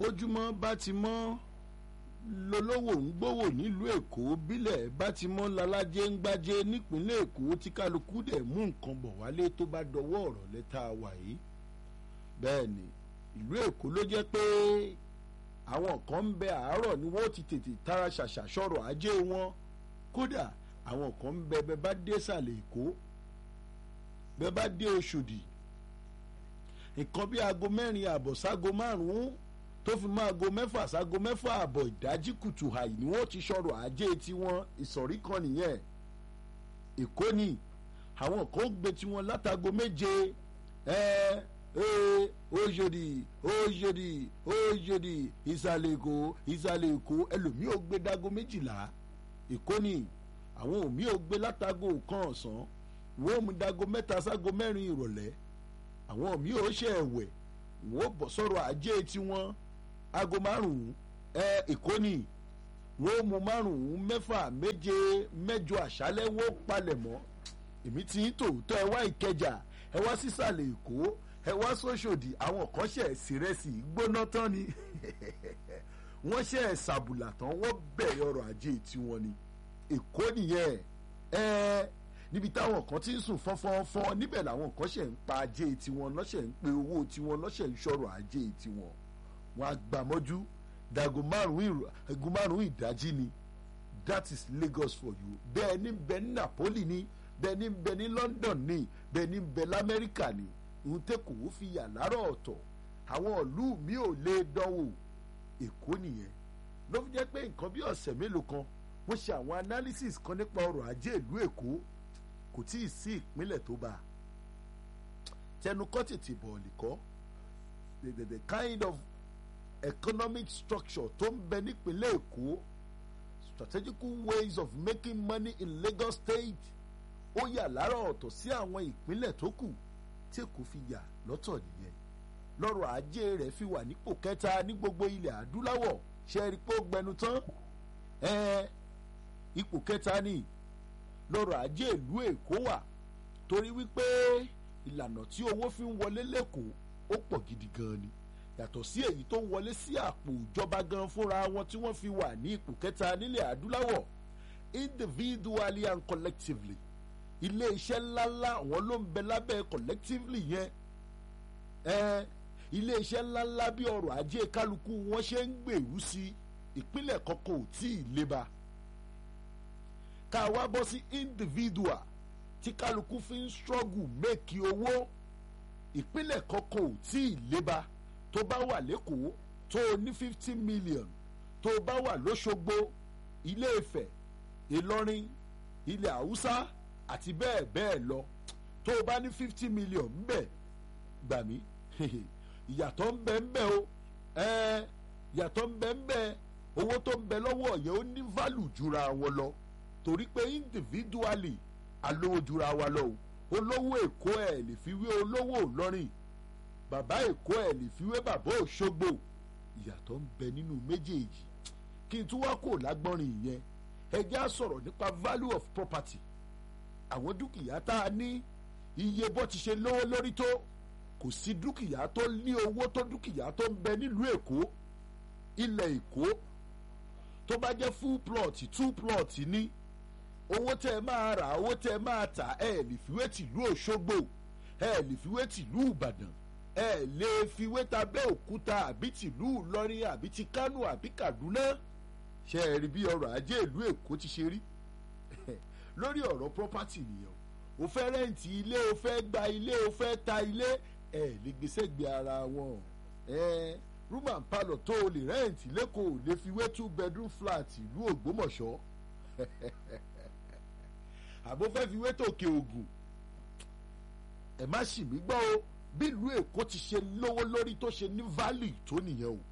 bójúmọ́ bá ti mọ́ lolówó ń gbówó nílùú èkó bílẹ̀ bá ti mọ́ lalájẹ́ ń gbájẹ́ nípínlẹ̀ èkó tí kálukú dẹ̀ mú nǹkan bọ̀ wálé tó bá dọwọ́ ọ̀rọ̀ lẹ́tà wà yìí bẹ́ẹ̀ ni ìlú èkó ló jẹ́ pé àwọn kan ń bẹ àárọ̀ ni wọ́n ti tètè tara ṣàṣà sọ̀rọ̀ ajé wọn kódà àwọn kan ń bẹ bẹ bá dé sàlẹ̀ èkó bẹ bá dé oṣòdì nǹkan bí aago mẹ́rin àbọ̀ ságo márùn-ún tó fi máa go mẹ́fà ságo mẹ́fà àbọ̀ ìdájí kùtù hàì ni wọ́n ti sọ̀rọ̀ ajé tiwọn ìsọ̀rí kan nìyẹn èkó ni àwọn kan gbé tiwọn látago méje ẹ ẹ ojòdì ojòdì ojòdì ìsàlẹ̀ èkó ìsàlẹ̀ èkó ẹlòmíì ò gbé dago méjìlá èkó ni àwọn òmíì ò gbé látago kan ọ̀sán wọ́n mú dago mẹ́ta ságo mẹ́rin ìrọ̀lẹ́ àwọn míì ò ṣe ẹ̀wẹ̀ wọ́n bọ̀ sọ̀rọ̀ ajé tiwọn aago márùn-ún ẹ èkó ni wọ́n mú márùn-ún mẹ́fà méje mẹ́jọ àṣálẹ́ wọ́n palẹ̀ mọ́ èmi ti ń tòótọ́ ẹ wá ìkẹjà ẹ wá sísàlẹ̀ èkó ẹ wá sóṣòdì àwọn kan ṣe sírẹ́sì gbóná tán ni wọ́n ṣe ṣàbùlà tán wọ́n bẹ̀rẹ̀ ọrọ̀ ajé tiwọn ni èkó nìyẹn ẹ níbi táwọn kan ti ń sùn fọ́nfọ́nfọ́n níbẹ̀ làwọn kan ṣe ń pa ajé tiwọn lọ́ṣẹ̀ ń pe owó tiwọn lọ́ṣẹ̀ ń ṣọ̀rọ̀ ajé tiwọn wọn á gbà mọ́jú dago márùn-ún ìdájí ni that is Lagos for you bẹ́ẹ̀ ni bẹ́ẹ̀ ní Napoli ni bẹ́ẹ̀ ni bẹ́ẹ̀ ní London ni bẹ́ẹ̀ ni bẹ́ẹ̀ lamẹ́ríkà ni ohun tẹ́kọ̀ọ́ fi yà lárọ̀ ọ̀tọ̀ àwọn ìlú mi ò lè dánwò Èkó nìyẹn ló fi jẹ́ pé nǹkan bí ọ̀sẹ̀ mélòó kan wọ́n ṣe àwọn analysis kan nípa ọrọ̀ ajé ìlú Èkó kò tí ì sí ìpínlẹ̀ tó bá tẹnu kọ́ tètè bọ̀ọ̀lì kọ́ the, the, the kind of economic structure tó ń bẹ nípínlẹ̀ Èkó strategical ways of making money in Lagos State ó yà lára ọ̀tọ̀ sí àwọn ìpínlẹ̀ tó kù tí Èkó fi yà lọ́tọ̀ nìyẹn lọ́rọ̀ ajé rẹ̀ fi wà nípò kẹta ní gbogbo ilẹ̀ adúláwọ̀ ṣe é rí pé ó gbẹnu tán ẹ̀ẹ́ ipò kẹta ni lọ́rọ̀ ajé ìlú Èkó wà torí wípé ìlànà tí owó fi ń wọlé lẹ́kọ̀ọ́ ó pọ̀ gidi gan ni yàtọ̀ sí èyí tó ń wọlé sí àpò ìjọba gan fúnra wọn tí wọ́n fi wà ní ipò kẹta nílẹ̀ adúláwọ̀ individually and collectively ilé iṣẹ́ ńláńlá àwọn ló ń bẹ lábẹ́ collectively yẹn ẹ ilé iṣẹ́ ńláńlá bí ọrọ̀ ajé kálukú wọn ṣe ń gbèrú sí ìpínlẹ̀ kọ̀ọ̀kan ò tí ì leba ká wá bọ́ sí individual tí kálukú fi ń struggle make owó ìpínlẹ̀ kọ̀ọ̀kan ò tí ì leba tó bá wà lẹ́kọ̀ọ́ tó o ní fifty million tó o bá wà lọ́ṣogbo ilé Ifẹ̀ Ìlọrin ilẹ̀ Haúsá àti bẹ́ẹ̀ bẹ́ẹ̀ lọ tó o bá ní fifty million ńbẹ̀ gbà mí ìyàtọ̀ ń bẹ ń bẹ o ẹ̀ẹ́ ìyàtọ̀ ń bẹ ń bẹ owó tó ń bẹ lọ́wọ́ yẹn ó ní value jura wọn lọ torí pé individually alówó jura wa lọ o olówó Èkó ẹ̀ lè fi wé olówó Ìlọrin bàbá Èkó ẹ̀ lè fi wé bàbá Òṣogbo ìyàtọ̀ ń bẹ nínú méjèèjì kí n tún wá kó lágbọ́nrin yẹn ẹ jẹ́ á sọ̀rọ̀ nípa value of property àwọn dúkìá tá a ní iye bó ti ṣe lówó lórí tó kò sí dúkìá tó ní owó tó dúkìá tó ń bẹ nílùú Èkó ilẹ̀ Èkó tó bá jẹ́ full plot two plot ní owó tẹ́ ẹ máa rà owó tẹ́ ẹ máa tà ẹ lè fiwé tìlú Òṣogbo ẹ lè fiwé tìlú Ìbàdàn ẹ lè fiwé tabẹ́ òkúta àbí tìlú Ìlọrin àbí ti Kánò àbí Kaduna ṣe é rí bí ọrọ̀ ajé ìlú Èkó ti ṣe rí lórí ọ̀rọ̀ property nìyẹn o fẹ́ rẹ́ǹtì ilé o fẹ́ gba ilé o fẹ́ ta ilé ẹ lè gbèsè gbé ara wọn ẹ room and parlour tó o lè rẹ́ǹtì lẹ́kọ̀ọ́ lè fiwé two bedroom flat ìlú Ògbómọ̀ṣọ́ àbó fẹ́ fiwé tòkè Ògùn ẹ má ṣì mí gbọ́ o bí ìlú Èkó ti ṣe lówó lórí tó ṣe ní value tó nìyẹn o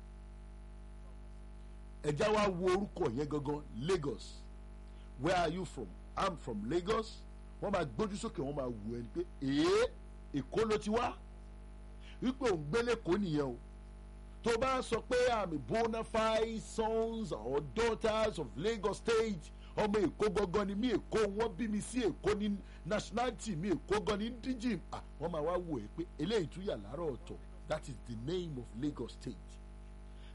ẹ já wa wo orúkọ yẹn gangan Lagos where are you from I'm from Lagos wọ́n máa gbójú sókè wọ́n máa wù ẹni pé èé Èkó ló ti wá wípé òun gbélé kó nìyẹn o tó bá sọ pé I'm a bona fide sons or daughters of Lagos State ọmọ Èkó gangan ni mí Èkó wọ́n bí mi sí Èkó ní nationality mi Èkó gan ní díjìm ah wọ́n máa wá wò ẹ́ pé eléyìí tún yà láàárọ̀ ọ̀tọ̀ that is the name of Lagos State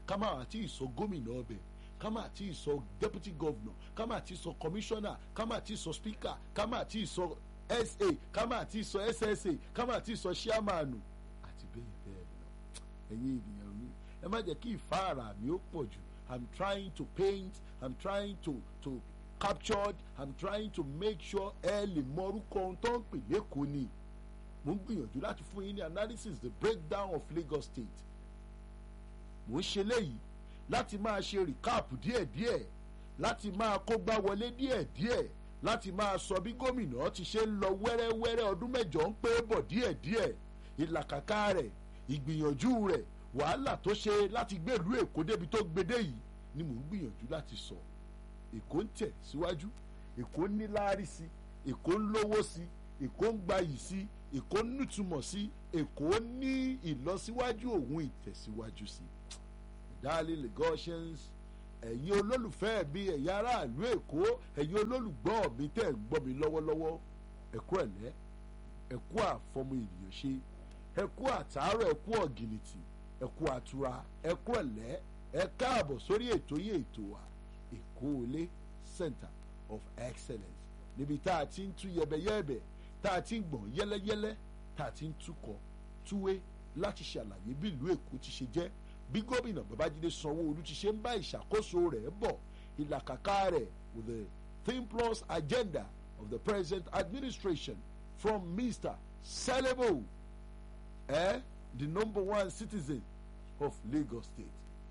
ká má àti ìsọ gómìnà ọbẹ̀ ká má àti ìsọ deputy governor ká má àti ìsọ commissioner ká má àti ìsọ speaker ká má àti ìsọ sa ká má àti ìsọ ssa ká má àti ìsọ chairman àti bẹ́ẹ̀ bẹ́ẹ̀ lọ ẹ̀yin ènìyàn mi ẹ má jẹ́ kí ìfáàrà mi ó pọ̀ jù i'm trying to paint i'm trying to to captured i'm trying to make sure ẹ lè mọ orúkọ ohun tó ń pè lẹ́kọ̀ọ́ ni mo ń gbìyànjú láti fún yín ní analysis the breakdown of Lagos State mo ń ṣe léyìí láti máa ṣe recap díẹ̀díẹ̀ láti máa kógbá wọlé díẹ̀díẹ̀ láti máa sọ bí gómìnà ti ṣe ń lọ wẹ́rẹ́wẹ́rẹ́ ọdún mẹ́jọ ń pé bọ̀ díẹ̀díẹ̀ ìlàkàkà rẹ̀ ìgbìyànjú rẹ̀ wàhálà tó ṣe láti gbé ìlú Èkó débi tó gbedé yìí ni mò ń gbìyànjú láti sọ Èkó ń tẹ̀ síwájú Èkó ń níláárí sí Èkó ń lówó sí Èkó ń gbayì sí Èkó ń nítumọ̀ sí Èkó ní ìlọsíwájú òun ìtẹ̀síwájú sí darling Lagosians ẹ̀yin olólùfẹ́ mi ẹ̀yin aráàlú Èkó ẹ̀yin olólùgbọ́ mi tẹ́ ẹ̀ ń gbọ́ mi lọ́wọ́lọ́wọ́ ẹ̀kú ẹ̀lẹ́ ẹ̀kú àfọmọ ènìyàn ṣe ẹ̀kú àtàárọ̀ ẹ̀kú ọ̀gìnìtì ẹ̀kú àtura ẹ̀kú ẹ̀lẹ́ ẹ káàbọ̀ sórí ètò yìí ètò wa Èkó Ilé Center of Excellence níbi tá a ti ń tú yẹbẹyẹbẹ tá a ti ń gbọ̀n yẹ́lẹ́yẹ́lẹ́ tá a ti ń túkọ̀ túwé láti ṣàlàyé bí ìlú Èkó ti ṣe jẹ́ bí gómìnà Babájídé Sanwó-Olú ti ṣe ń bá ìṣàkóso rẹ̀ bọ̀ ìlàkàkà rẹ̀ with the think plus agenda of the present administration from Mr. Selebo eh, the number one citizen of Lagos State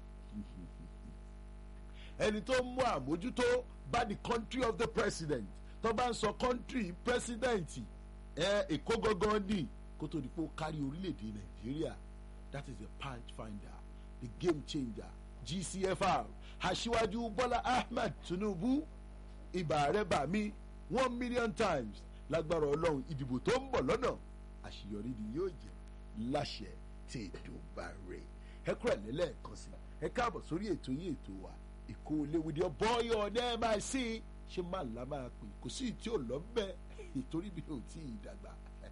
ẹni tó ń mú àmójútó bá the country of the president tó bá ń sọ country president ẹ èkó gangan ní kó tó di pé ó kárí orílẹ̀-èdè Nàìjíríà that is the punch finder the game changer GCFR aṣíwájú Bọ́lá Ahmed Tinubu ibà rẹ̀ bà mí one million times lágbára Ọlọ́run ìdìbò tó ń bọ̀ lọ́nà àṣeyọrí ni yóò jẹ́ láṣẹ tí ètò bá rè ẹ kúrò lẹ́lẹ́ẹ̀kan sí ẹ káàbọ̀ sórí ètò yín ètò wa Èkó Ilé with your boy ọ̀nà máa sí ṣé máa là máa pè kò sí tí ò lọ bẹ́ẹ̀ ìtorí mi ò tí ì dàgbà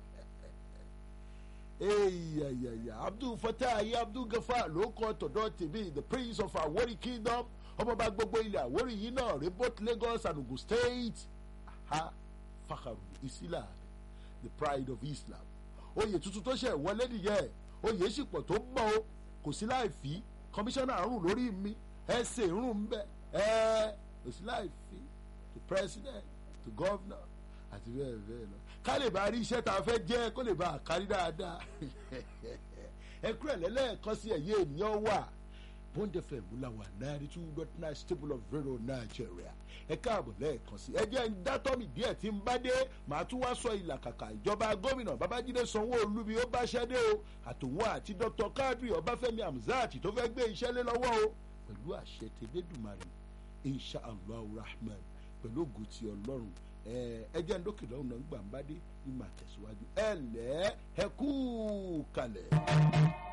eyayaya Abdul Fatah ayé Abdul Gafar ló kọ́ tọ̀dọ̀ tèmi the prince of Awori kingdom ọmọọba gbogbo ilẹ̀ Awori yìí náà rè both Lagos and Ogun State aha fakaru Islam the pride of Islam oyè tuntun tó ṣe wọlé nìyẹn oyè sì pọ̀ tó ń bọ̀ o kò sí láì fi kọmíṣánná rùn lórí mi ẹ ṣe rùn ń bẹ ẹ kò sí láì fi to president to governor àti bẹ́ẹ̀ bẹ́ẹ̀ lọ ká lè bá rí iṣẹ́ tá a fẹ́ jẹ́ kó lè bá a kárí dáadáa ẹ kúrẹ̀ lẹ́lẹ́ẹ̀kan sí ẹ̀yẹ ènìyàn wà bond fm múláwà ninety two dot nine stable of radio Nigeria ẹ káàbọ̀ lẹ́ẹ̀kan sí ẹ jẹ́ ń dátọ́ mi díẹ̀ tí ń bá dé màá tún wá sọ ìlàkàkà ìjọba gómìnà Babájídé Sanwó-Olú bí ó bá ṣẹ́ dé o àtòun àti Dr. Kadri Ọbáfẹ́mi Hamzat tó fẹ́ gbé iṣẹ́ lé lọ́wọ́ o pẹ̀lú àṣẹ tẹ̀lédùmarè insha allah rahman pẹ̀lú ògùn ti ọlọ́run ẹ jẹ́ ń dókè lọ́hùn náà gbà ń bá dé ní màá tẹ̀síwájú ẹ lẹ́ ẹ kú kalẹ̀.